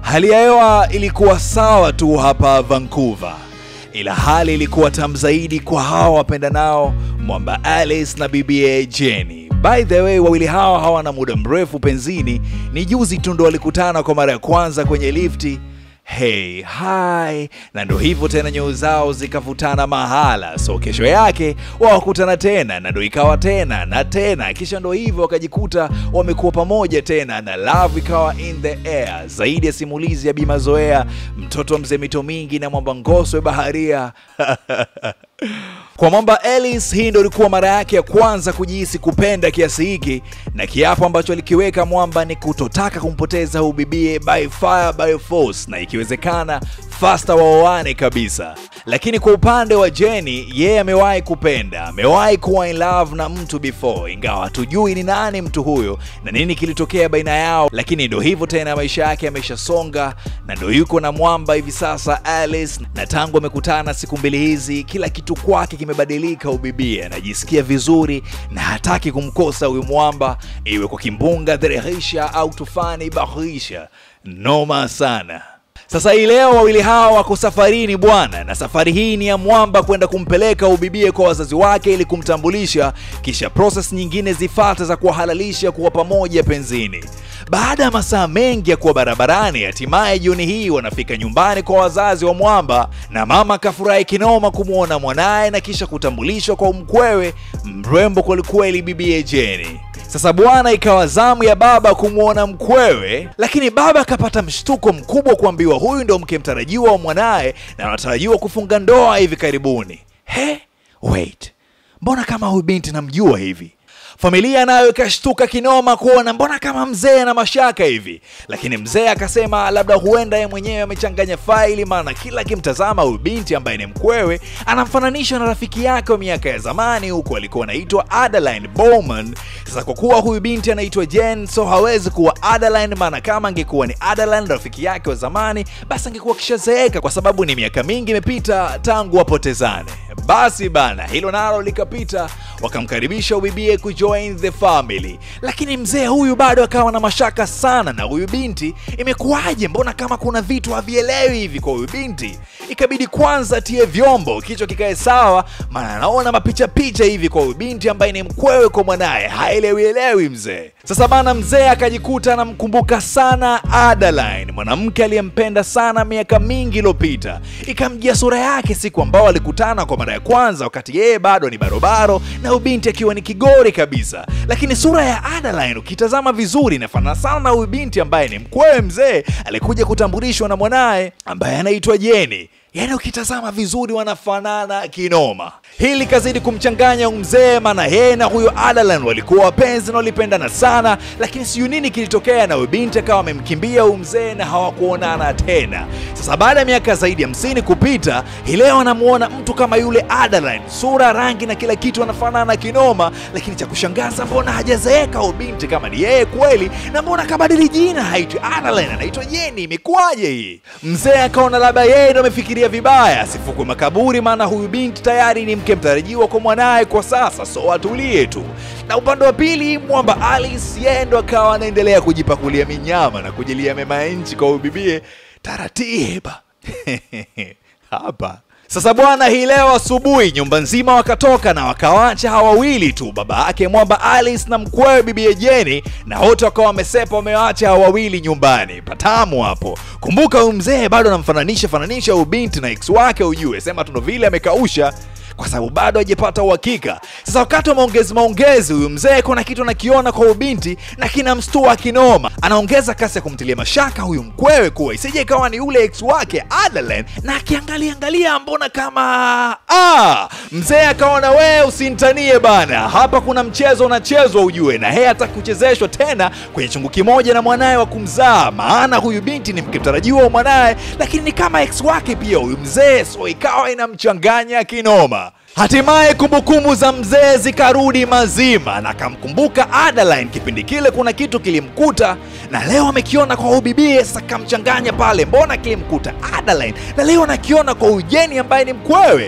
Hali ya hewa ilikuwa sawa tu hapa Vancouver, ila hali ilikuwa tamu zaidi kwa hawa wapendanao mwamba Alice na bibie Jenny. By the way, wawili hawa hawana muda mrefu penzini, ni juzi tu ndo walikutana kwa mara ya kwanza kwenye lifti. Hey, hi. Na ndo hivyo tena nyoo zao zikavutana mahala, so kesho yake wawakutana tena, na ndo ikawa tena na tena, kisha ndo hivyo wakajikuta wamekuwa pamoja tena, na love ikawa in the air. Zaidi ya simulizi ya Bima Zoea, mtoto wa mzee mito mingi na mwamba Ngoswe baharia Kwa mwamba Alice, hii ndo ilikuwa mara yake ya kwanza kujihisi kupenda kiasi hiki, na kiapo ambacho alikiweka mwamba ni kutotaka kumpoteza huyu bibie by fire by force, na ikiwezekana fasta waoane kabisa. Lakini kwa upande wa Jenny, yeye amewahi kupenda, amewahi kuwa in love na mtu before, ingawa hatujui ni nani mtu huyo na nini kilitokea baina yao, lakini ndo hivyo tena, maisha yake yameshasonga na ndo yuko na mwamba hivi sasa Alice, na tangu amekutana siku mbili hizi, kila kitu kwake kimebadilika. Ubibie anajisikia vizuri na hataki kumkosa huyu mwamba, iwe kwa kimbunga dherehisha au tufani bahisha. Noma sana. Sasa hii leo wawili hawa wako safarini bwana, na safari hii ni ya mwamba kwenda kumpeleka ubibie kwa wazazi wake ili kumtambulisha, kisha process nyingine zifata za kuwahalalisha kuwa pamoja penzini. Baada ya masaa mengi ya kuwa barabarani, hatimaye jioni hii wanafika nyumbani kwa wazazi wa mwamba, na mama akafurahi kinoma kumwona mwanaye na kisha kutambulishwa kwa mkwewe mrembo kwelikweli, bibie Jenny. Sasa bwana, ikawa zamu ya baba kumwona mkwewe, lakini baba akapata mshtuko mkubwa kuambiwa huyu ndo mke mtarajiwa wa mwanaye na anatarajiwa kufunga ndoa hivi karibuni. He, wait, mbona kama huyu binti namjua hivi? Familia nayo ikashtuka kinoma kuona mbona kama mzee ana mashaka hivi, lakini mzee akasema labda huenda yeye mwenyewe amechanganya faili, maana kila akimtazama huyu binti ambaye ni mkwewe anamfananisha na rafiki yake wa miaka ya zamani, huku alikuwa anaitwa Adeline Bowman. Sasa kwa kuwa huyu binti anaitwa Jen, so hawezi kuwa Adeline, maana kama angekuwa ni Adeline rafiki yake wa zamani, basi angekuwa kishazeeka, kwa sababu ni miaka mingi imepita tangu wapotezane. Basi bana, hilo nalo likapita, wakamkaribisha ubibie kujoin the family, lakini mzee huyu bado akawa na mashaka sana na huyu binti. Imekuwaje? Mbona kama kuna vitu havielewi hivi kwa huyu binti? Ikabidi kwanza tie vyombo, kichwa kikae sawa, maana anaona mapicha picha hivi kwa huyu binti ambaye ni mkwewe kwa mwanaye, haelewielewi mzee. Sasa bana, mzee akajikuta anamkumbuka sana Adeline, mwanamke aliyempenda sana miaka mingi iliyopita. Ikamjia sura yake siku ambao walikutana kwa mara ya kwanza, wakati yeye bado ni barobaro na huyu binti akiwa ni kigori kabisa. Lakini sura ya Adeline ukitazama vizuri inafanana sana na huyu binti ambaye ni mkwewe mzee alikuja kutambulishwa na mwanaye ambaye anaitwa Jenny. Yaani ukitazama vizuri wanafanana kinoma. Hili likazidi kumchanganya mzee, maana yeye na huyo Adeline walikuwa wapenzi na walipendana sana, lakini sijui nini kilitokea na huyo binti akawa amemkimbia huyu mzee na hawakuonana tena. Sasa baada ya miaka zaidi ya hamsini kupita, hii leo anamuona mtu kama yule Adeline, sura, rangi na kila kitu anafanana kinoma, lakini cha kushangaza, mbona hajazeeka huyu binti kama ni yeye kweli, na mbona kabadili jina, haitwi Adeline, anaitwa Jenny. Imekuwaje hii? Mzee akaona labda yeye ndo amefikiria vibaya asifukwe makaburi, maana huyu binti tayari ni mke mtarajiwa kwa mwanaye kwa sasa, so atulie tu. Na upande wa pili mwamba Alice, yeye ndo akawa anaendelea kujipakulia minyama na kujilia mema ya nchi kwa ubibie taratiba hapa sasa bwana, hii leo asubuhi nyumba nzima wakatoka na wakawacha hawa wawili tu, baba yake mwamba Alice na mkwewe bibie Jenny, na wote wakawa wamesepa, wamewacha hawa wawili nyumbani. Patamu hapo. Kumbuka huyu mzee bado anamfananisha fananisha huyu binti na ex wake, ujue sema tuno vile amekausha kwa sababu bado hajapata uhakika. Sasa wakati wa maongezi maongezi, huyu mzee kuna kitu anakiona kwa huyu binti na kinamstua kinoma. Anaongeza kasi ya kumtilia mashaka huyu mkwewe kuwa isije ikawa ni yule ex wake Adeline, na akiangalia angalia, mbona kama ah, mzee akaona we usintanie bana, hapa kuna mchezo unachezwa ujue, na yeye hataki kuchezeshwa tena kwenye chungu kimoja na mwanaye wa kumzaa, maana huyu binti ni mke mtarajiwa wa mwanaye, lakini ni kama ex wake pia huyu mzee, so ikawa inamchanganya kinoma. Hatimaye kumbukumbu za mzee zikarudi mazima na akamkumbuka Adeline. Kipindi kile kuna kitu kilimkuta na leo amekiona kwa ubibie. Sasa kamchanganya pale, mbona kilimkuta Adeline na leo anakiona kwa Ujeni ambaye ni mkwewe.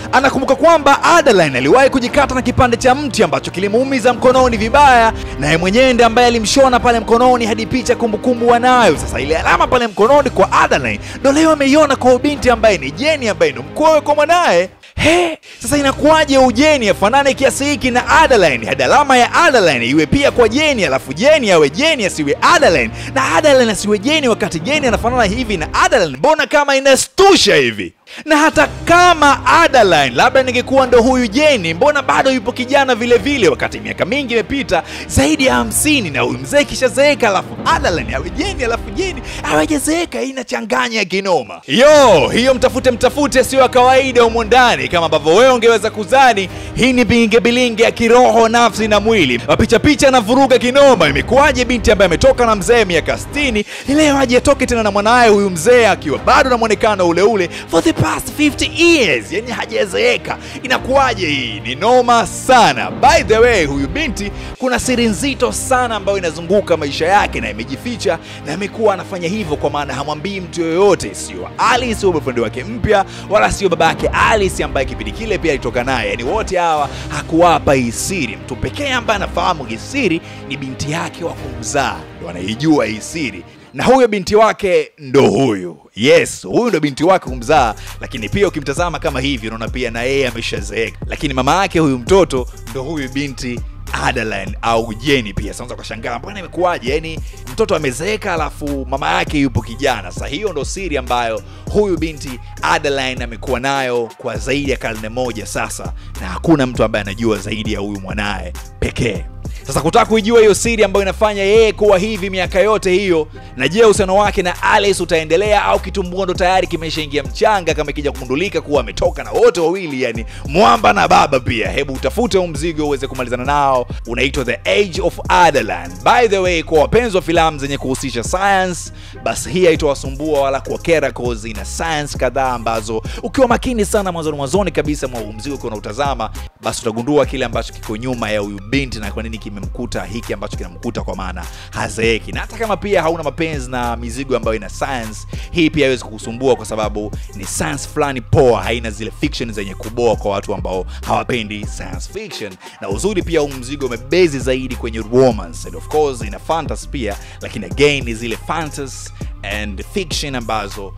anakumbuka kwamba Adeline aliwahi kujikata na kipande cha mti ambacho kilimuumiza mkononi vibaya, naye mwenyewe ndiye ambaye alimshona pale mkononi hadi picha kumbukumbu wanayo. Sasa ile alama pale mkononi kwa Adeline ndo leo ameiona kwa binti ambaye ni Jeni ambaye ni mkwewe kwa mwanaye. He, sasa inakuwaje ujeni afanane kiasi hiki na Adeline hadi alama ya Adeline iwe pia kwa Jeni, alafu Jeni awe Jeni asiwe Adeline na Adeline asiwe Jeni, wakati Jeni anafanana hivi na Adeline? Mbona kama inastusha hivi? Na hata kama Adeline labda ningekuwa ndo huyu Jeni, mbona bado yupo kijana vile vile, wakati miaka mingi imepita zaidi ya hamsini na huyu mzee kishazeeka, alafu Adeline awe Jeni, alafu Jeni awejezeeka. Hii inachanganya kinoma. Yo, hiyo mtafute mtafute sio ya kawaida humo ndani, kama ambavyo wewe ungeweza kuzani. Hii ni bilinge bilinge ya kiroho, nafsi na mwili, mapicha picha na vuruga kinoma. Imekuwaje binti ambaye ametoka na mzee miaka 60 leo aje atoke tena na mwanaye huyu mzee akiwa bado na mwonekano ule ule for the past 50 years, yani hajazeeka. Inakuwaje hii? Ni noma sana. By the way, huyu binti kuna siri nzito sana ambayo inazunguka maisha yake na imejificha, na amekuwa anafanya hivyo kwa maana hamwambii mtu yoyote, sio Alice, sio boyfriend wake mpya, wala sio baba yake Alice ambaye kipindi kile pia alitoka naye. Yani wote hawa hakuwapa hii siri. Mtu pekee ambaye anafahamu hii siri ni binti yake wa kumzaa, ndo anaijua hii siri na huyo binti wake ndo huyu. Yes, huyu ndo binti wake kumzaa, lakini pia ukimtazama kama hivi unaona pia na yeye ameshazeeka, lakini mama yake huyu mtoto ndo huyu binti Adeline au Jeni pia. Sasa ukashangaa mbona imekuwaje? Yaani mtoto amezeeka alafu mama yake yupo kijana. Sasa hiyo ndo siri ambayo huyu binti Adeline amekuwa nayo kwa zaidi ya karne moja sasa, na hakuna mtu ambaye anajua zaidi ya huyu mwanaye pekee. Sasa kutaka kuijua hiyo siri ambayo inafanya yeye kuwa hivi miaka yote hiyo, na je, uhusiano wake na Alice utaendelea au kitumbua ndo tayari kimeshaingia mchanga, kama ikija kugundulika kuwa ametoka na wote wawili, yani mwamba na baba pia? Hebu utafute huu mzigo uweze kumalizana nao, unaitwa The Age of Adeline. By the way, kwa wapenzi wa filamu zenye kuhusisha science, basi hii haitowasumbua wala kuwakera, cause ina science kadhaa ambazo ukiwa makini sana mwanzoni mwanzoni kabisa mwa huu mzigo ukiwa unautazama, basi utagundua kile ambacho kiko nyuma ya huyu binti na kwa nini kimemkuta hiki ambacho kinamkuta, kwa maana hazeeki. Na hata kama pia hauna mapenzi na mizigo ambayo ina science, hii pia haiwezi kukusumbua kwa sababu ni science fulani poa, haina zile fiction zenye kuboa kwa watu ambao hawapendi science fiction. Na uzuri pia huu mzigo umebezi zaidi kwenye romance and of course ina fantasy pia, lakini again ni zile fantasy and fiction ambazo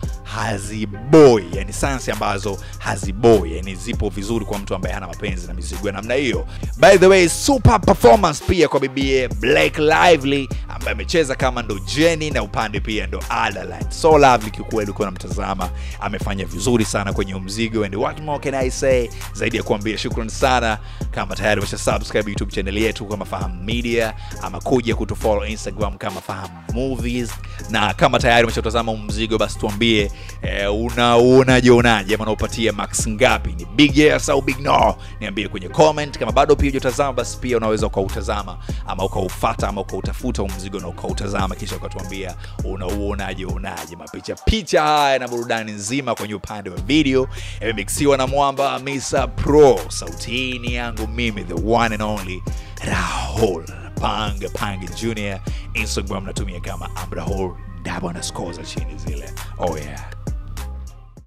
haziboi, yani science ambazo haziboi, yani zipo vizuri kwa mtu ambaye hana mapenzi na mizigo ya namna hiyo. By the way, super performance pia kwa bibie Blake Lively ambaye amecheza kama ndo Jenny na upande pia ndo Adeline. So lovely kiukweli, ukiwa namtazama amefanya vizuri sana kwenye mzigo, and what more can I say zaidi ya kuambia shukrani sana. Kama tayari umesha subscribe YouTube channel yetu kama Fahamu Media, ama kuja kutufollow Instagram kama Fahamu Movies, na kama tayari umeshatazama mzigo, basi tuambie eh, unauonaje unaje, ama unaupatia max ngapi? Ni big yes au big no? Niambie kwenye comment. Kama bado pia hujatazama, basi pia unaweza ukautazama ama ukaufata ama ukautafuta mzigo na ukautazama, kisha ukatuambia unauonaje unaje. Mapicha picha haya na burudani nzima kwenye upande wa video yamemixiwa na mwamba Misa Pro. Sauti hii ni yangu mimi, the one and only Rahul Pang Pang Junior. Instagram natumia kama amrahul dabo na score za chini zile. Oh yeah.